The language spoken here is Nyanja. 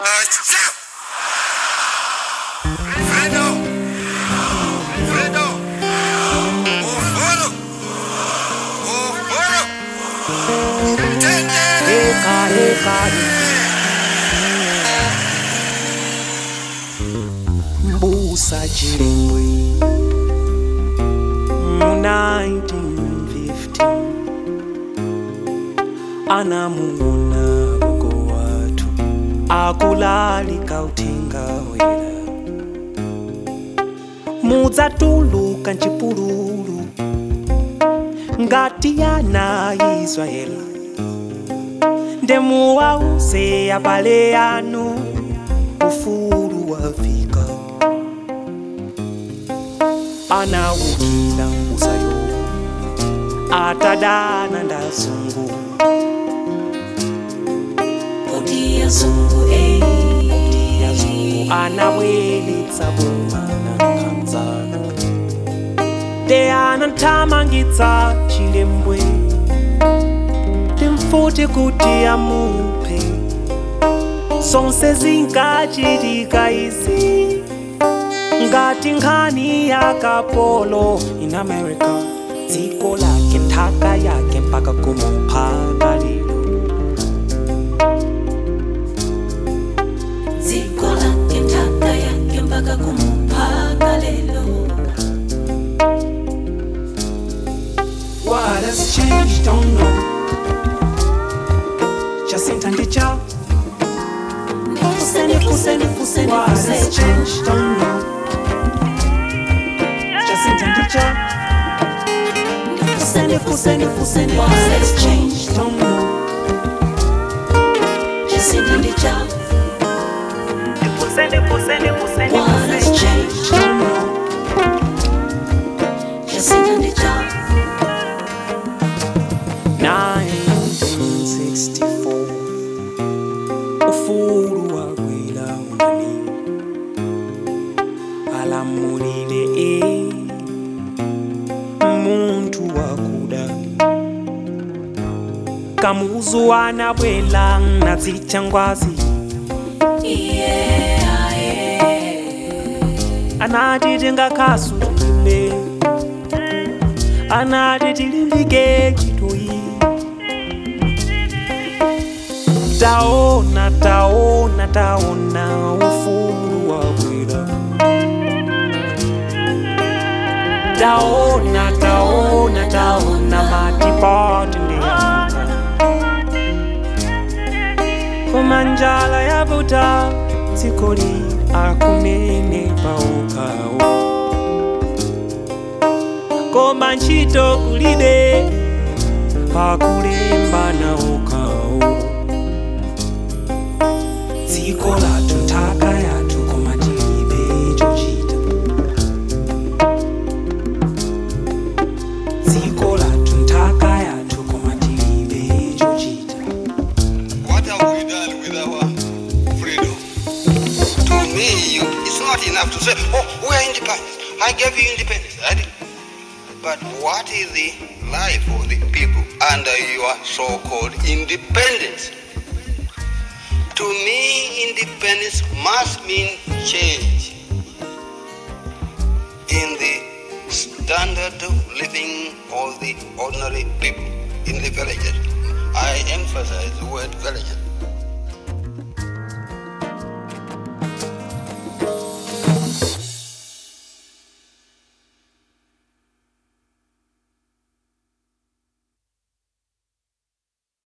Fredo! Fredo! Ufolo! Ufolo! Tendere! Eka, eka, Mbusa Chilembwe mu 1915 anamuona gogo watu akulalika uthenga wera mudzatuluka mchipululu ngati yana Israeli ndemuwauze abale anu ufulu wafika anawukila mbusayo atadana ndazungu Kodi ya zungu eh yazungu anabweletsa bomana kanzano te anathamangitsa chilembwe timfuti kuti amuphe zonse zinkachitika izi ngati nkhani ya kapolo in america dziko lake nthaka yake mpaka kumuphaka lero Dziko lake nthaka yake mpaka kumuphaka lelo What has changed, don't know. Jacinta Ndicha. Nifuse nifuse nifuse What has nifuse changed, don't know. Jacinta Ndicha. Nifuse nifuse nifuse What has nifuse changed, don't know. Jacinta Ndicha What has changed Don't know. Jacinta Ndicha 1964 ufulu wagwira unani alamulile e muntu wakuda kamuzu anabwela nadzichangwazi Yeah yeah anati tingakhasu tilime anati tilimbike chitoyi taona taona taona ufulu wagwira taona taona taona matipoti ndiyanga koma njala yavuta dzikoli akunene paokhawo koma ntchito kulibe pakulemba naokhawo dziko lathu nthaka yathu koma tilibe chochita dziko lathu nthaka yathu koma tilibe chochita What have we done with our freedom? To me, you, it's not enough to say, oh, we are independent. I gave you independence. I did. But what is the life of the people under your so-called independence? To me, independence must mean change in the standard of living of the ordinary people in the villages. I emphasize the word villages